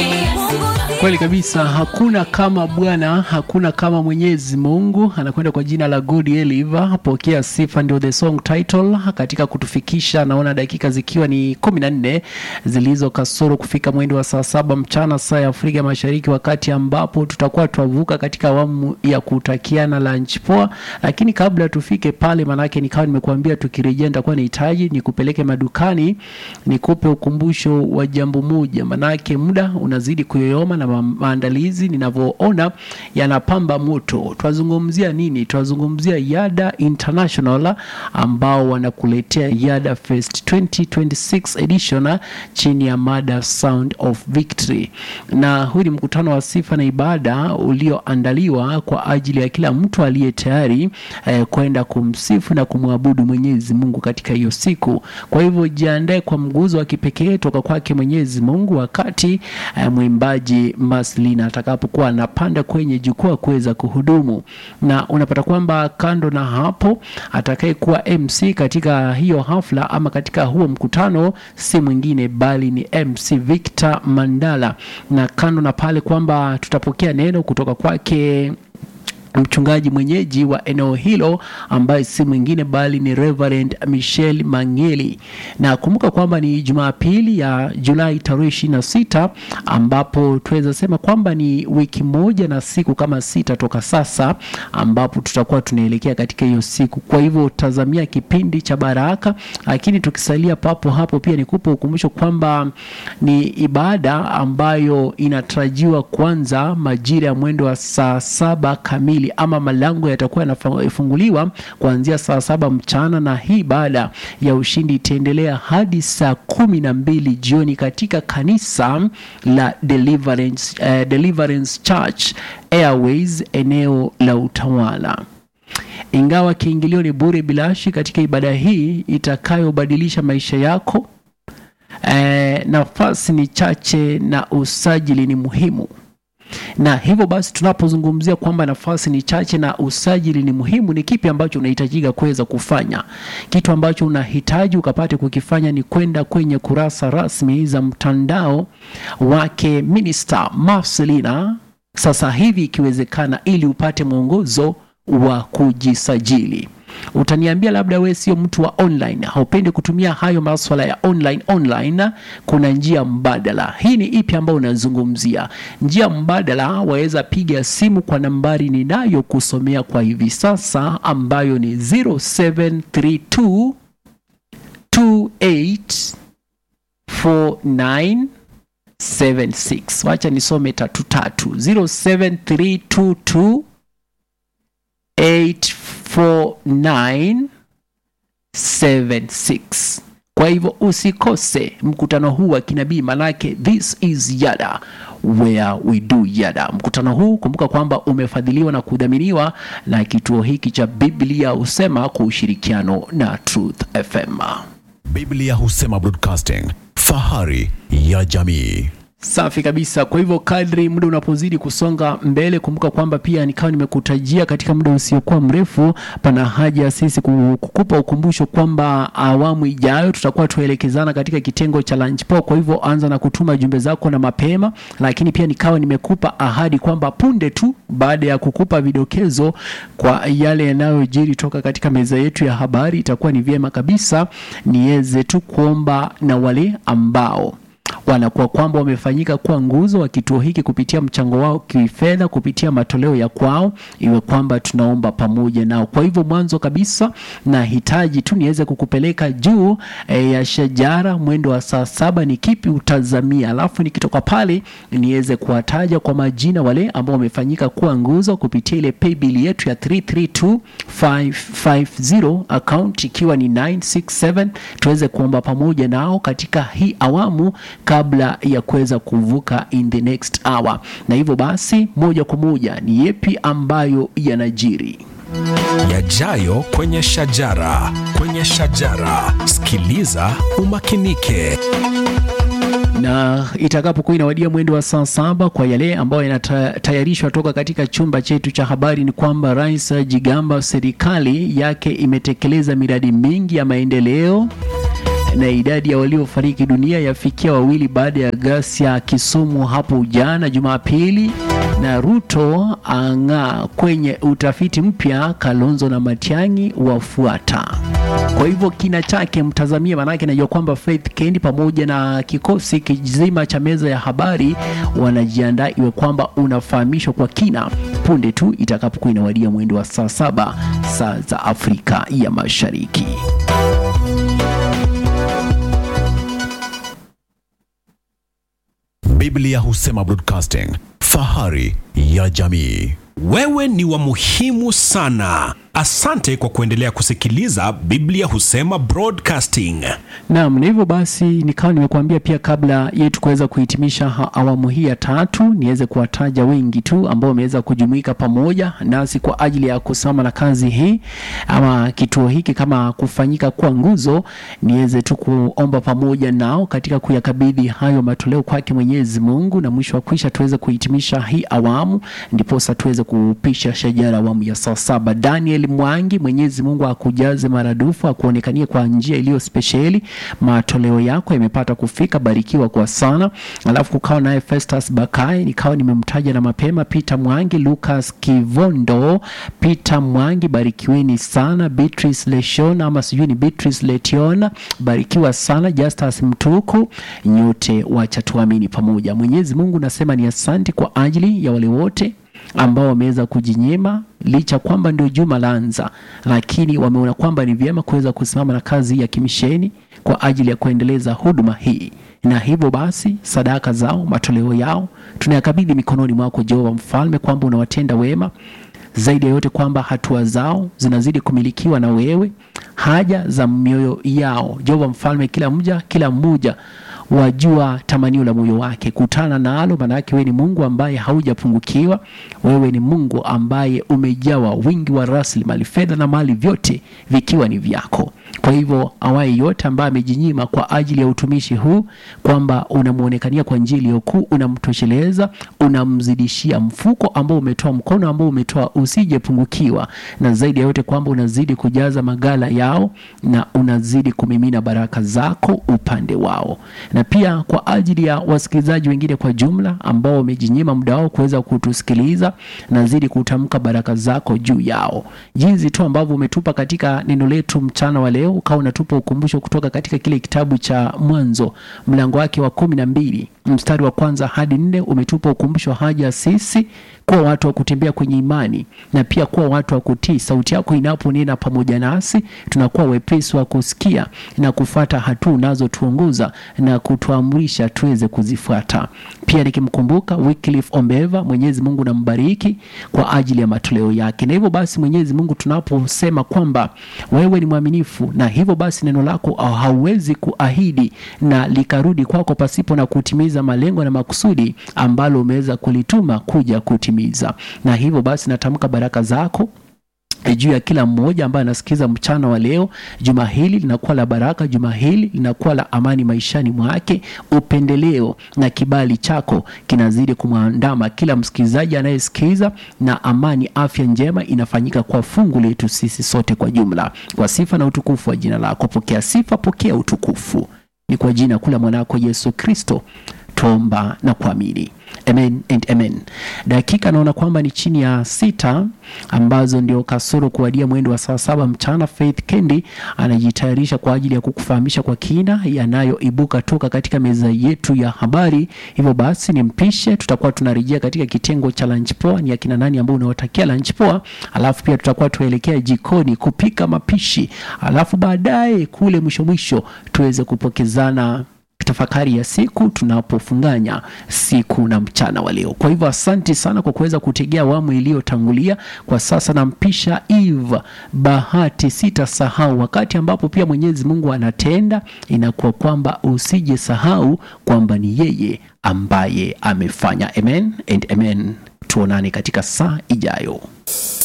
Kweli kabisa, hakuna kama Bwana, hakuna kama Mwenyezi Mungu. Anakwenda kwa jina la Good Eliva, pokea sifa, ndio the song title katika kutufikisha. Naona dakika zikiwa ni kumi na nne zilizo kasoro kufika mwendo wa saa saba mchana saa ya Afrika Mashariki, wakati ambapo tutakuwa twavuka katika awamu ya kutakiana lunch poa. Lakini kabla tufike pale, manake nikawa nimekuambia tukirejea, nitakuwa nahitaji nikupeleke madukani, nikupe ukumbusho wa jambo moja, manake muda unazidi kuyoyoma na ma- maandalizi ninavyoona yanapamba moto. Twazungumzia nini? Twazungumzia Yada International ambao wanakuletea Yada Fest 2026 edition chini ya mada Sound of Victory, na huu ni mkutano wa sifa na ibada ulioandaliwa kwa ajili ya kila mtu aliye tayari eh, kwenda kumsifu na kumwabudu Mwenyezi Mungu katika hiyo siku. Kwa hivyo jiandae kwa mguzo wa kipekee toka kwake Mwenyezi Mungu wakati eh, mwimbaji Maslina atakapokuwa anapanda kwenye jukwaa kuweza kuhudumu, na unapata kwamba kando na hapo atakayekuwa MC katika hiyo hafla ama katika huo mkutano si mwingine bali ni MC Victor Mandala, na kando na pale kwamba tutapokea neno kutoka kwake mchungaji mwenyeji wa eneo hilo ambaye si mwingine bali ni Reverend Michelle Mangeli. Na kumbuka kwamba ni Jumapili ya Julai tarehe ishirini na sita ambapo tuweza sema kwamba ni wiki moja na siku kama sita toka sasa ambapo tutakuwa tunaelekea katika hiyo siku. Kwa hivyo tazamia kipindi cha baraka, lakini tukisalia papo hapo pia nikupe ukumbusho kwamba ni ibada ambayo inatarajiwa kuanza majira ya mwendo wa saa saba kamili ama malango yatakuwa yanafunguliwa kuanzia saa saba mchana, na hii baada ya ushindi itaendelea hadi saa kumi na mbili jioni katika kanisa la Deliverance, eh, Deliverance Church Airways eneo la Utawala. Ingawa kiingilio ni bure bilashi katika ibada hii itakayobadilisha maisha yako, eh, nafasi ni chache na usajili ni muhimu na hivyo basi tunapozungumzia kwamba nafasi ni chache na usajili ni muhimu, ni kipi ambacho unahitajika kuweza kufanya? Kitu ambacho unahitaji ukapate kukifanya ni kwenda kwenye kurasa rasmi za mtandao wake Minister Marcelina sasa hivi ikiwezekana, ili upate mwongozo wa kujisajili. Utaniambia labda we sio mtu wa online, haupendi kutumia hayo maswala ya online online. Kuna njia mbadala. Hii ni ipi ambayo unazungumzia? Njia mbadala, waweza piga simu kwa nambari ninayokusomea kwa hivi sasa, ambayo ni 0732 28 4976. Wacha nisome tatu tatu 07322 84976. Kwa hivyo usikose mkutano huu wa kinabii, manake this is Yada where we do Yada. Mkutano huu kumbuka kwamba umefadhiliwa na kudhaminiwa na kituo hiki cha Biblia husema kwa ushirikiano na Truth FM. Biblia husema Broadcasting, fahari ya jamii. Safi kabisa. Kwa hivyo kadri muda unapozidi kusonga mbele, kumbuka kwamba pia nikawa nimekutajia katika muda usiokuwa mrefu, pana haja ya sisi ku- kukupa ukumbusho kwamba awamu ijayo tutakuwa tuelekezana katika kitengo cha lunch poa. Kwa hivyo anza na kutuma jumbe zako na mapema, lakini pia nikawa nimekupa ahadi kwamba punde tu baada ya kukupa vidokezo kwa yale yanayojiri toka katika meza yetu ya habari, itakuwa ni vyema kabisa niweze tu kuomba na wale ambao wanakuwa kwamba wamefanyika kuwa nguzo wa kituo hiki kupitia mchango wao kifedha, kupitia matoleo ya kwao, iwe kwamba tunaomba pamoja nao. Kwa hivyo mwanzo kabisa nahitaji tu niweze kukupeleka juu e, ya shajara mwendo wa saa saba, ni kipi utazamia, alafu nikitoka pale niweze kuwataja kwa majina wale ambao wamefanyika kuwa nguzo kupitia ile paybill yetu ya 332550 account ikiwa ni 967 tuweze kuomba pamoja nao katika hii awamu kabla ya kuweza kuvuka in the next hour. Na hivyo basi, moja kwa moja ni yepi ambayo yanajiri Yajayo kwenye shajara, kwenye shajara. Sikiliza umakinike. na itakapokuwa inawadia mwendo wa saa saba kwa yale ambayo yanatayarishwa toka katika chumba chetu cha habari ni kwamba Rais Jigamba serikali yake imetekeleza miradi mingi ya maendeleo na idadi ya waliofariki dunia yafikia wawili baada ya ghasia Kisumu hapo jana Jumapili, na Ruto ang'aa kwenye utafiti mpya, Kalonzo na Matiang'i wafuata. Kwa hivyo kina chake mtazamie, manake najua kwamba Faith Kendi pamoja na kikosi kizima cha meza ya habari wanajiandaa iwe kwamba unafahamishwa kwa kina punde tu itakapokuwa inawadia mwendo wa saa saba saa za Afrika ya Mashariki. Biblia husema broadcasting, fahari ya jamii. Wewe ni wa muhimu sana. Asante kwa kuendelea kusikiliza Biblia Husema Broadcasting. Naam, na hivyo basi nikawa nimekuambia pia kabla yetu kuweza kuhitimisha ha- awamu hii ya tatu, niweze kuwataja wengi tu ambao wameweza kujumuika pamoja nasi kwa ajili ya kusimama na kazi hii ama kituo hiki kama kufanyika kwa nguzo, niweze tu kuomba pamoja nao katika kuyakabidhi hayo matoleo kwake Mwenyezi Mungu, na mwisho wa kwisha tuweze kuhitimisha hii awamu, ndiposa tuweze kupisha shajara awamu ya saa saba. Daniel Mwangi, Mwenyezi Mungu akujaze maradufu, akuonekanie kwa njia iliyo spesheli. Matoleo yako yamepata kufika, barikiwa kwa sana. Alafu kukawa naye Festus Bakai, nikawa nimemtaja na mapema, Peter Mwangi, Lucas Kivondo, Peter Mwangi, barikiweni sana. Beatrice Leshona ama sijui ni Beatrice Letiona, barikiwa sana. Justus Mtuku, nyote wacha tuamini pamoja. Mwenyezi Mungu nasema ni asante kwa ajili ya wale wote ambao wameweza kujinyima licha kwamba ndio juma laanza, lakini wameona kwamba ni vyema kuweza kusimama na kazi hii ya kimisheni kwa ajili ya kuendeleza huduma hii, na hivyo basi sadaka zao, matoleo yao tunayakabidhi mikononi mwako Jehova Mfalme, kwamba unawatenda wema zaidi ya yote kwamba hatua zao zinazidi kumilikiwa na wewe, haja za mioyo yao Jehova Mfalme, kila mja kila mmoja wajua tamanio la moyo wake, kutana nalo, maanake wewe ni Mungu ambaye haujapungukiwa. Wewe ni Mungu ambaye umejawa wingi wa rasilimali, fedha na mali, vyote vikiwa ni vyako. Kwa hivyo awaye yote ambaye amejinyima kwa ajili ya utumishi huu, kwamba unamwonekania kwa njia iliyokuu, unamtosheleza, unamzidishia mfuko ambao umetoa, mkono ambao umetoa usijepungukiwa, na zaidi ya yote kwamba unazidi kujaza magala yao na unazidi kumimina baraka zako upande wao, na pia kwa ajili ya wasikilizaji wengine kwa jumla ambao wamejinyima muda wao kuweza kutusikiliza, nazidi kutamka baraka zako juu yao, jinsi tu ambavyo umetupa katika neno letu mchana wa leo, ukawa unatupa ukumbusho kutoka katika kile kitabu cha Mwanzo mlango wake wa kumi na mbili mstari wa kwanza hadi nne umetupa ukumbusho haja sisi kuwa watu wa kutembea kwenye imani na pia kuwa watu wa kutii. Sauti yako inaponena pamoja nasi, tunakuwa wepesi wa kusikia na kufuata hatua unazotuongoza na kutuamrisha tuweze kuzifuata. Pia nikimkumbuka Wycliffe Ombeva, Mwenyezi Mungu nambariki kwa ajili ya matoleo yake. Na hivyo basi, Mwenyezi Mungu, tunaposema kwamba wewe ni mwaminifu, na hivyo basi neno lako hauwezi kuahidi na likarudi kwako pasipo na kutimiza malengo na makusudi ambalo umeweza kulituma kuja kutimiza. Na hivyo basi natamka baraka zako juu ya kila mmoja ambaye anasikiza mchana wa leo. Juma hili linakuwa la baraka, juma hili linakuwa la amani maishani mwake. Upendeleo na kibali chako kinazidi kumwandama kila msikilizaji anayesikiza, na amani, afya njema inafanyika kwa fungu letu sisi sote kwa jumla, kwa sifa na utukufu wa jina lako. Pokea sifa, pokea utukufu, ni kwa jina kula mwanako Yesu Kristo tuomba na kuamini. Amen and amen. Dakika naona kwamba ni chini ya sita ambazo ndio kasoro kuwadia mwendo wa saa saba mchana. Faith Kendi anajitayarisha kwa ajili ya kukufahamisha kwa kina yanayoibuka toka katika meza yetu ya habari. Hivyo basi nimpishe, tutakuwa tunarejea katika kitengo cha lunch poa, ni akina nani ambao unawatakia lunch poa, alafu pia tutakuwa tuelekea jikoni kupika mapishi, alafu baadaye kule mwisho mwisho tuweze kupokezana tafakari ya siku tunapofunganya siku na mchana wa leo. Kwa hivyo asante sana kwa kuweza kutegea awamu iliyotangulia. Kwa sasa nampisha Eve Bahati. Sitasahau wakati ambapo pia Mwenyezi Mungu anatenda, inakuwa kwamba usije sahau kwamba ni yeye ambaye amefanya. Amen and amen. Tuonane katika saa ijayo.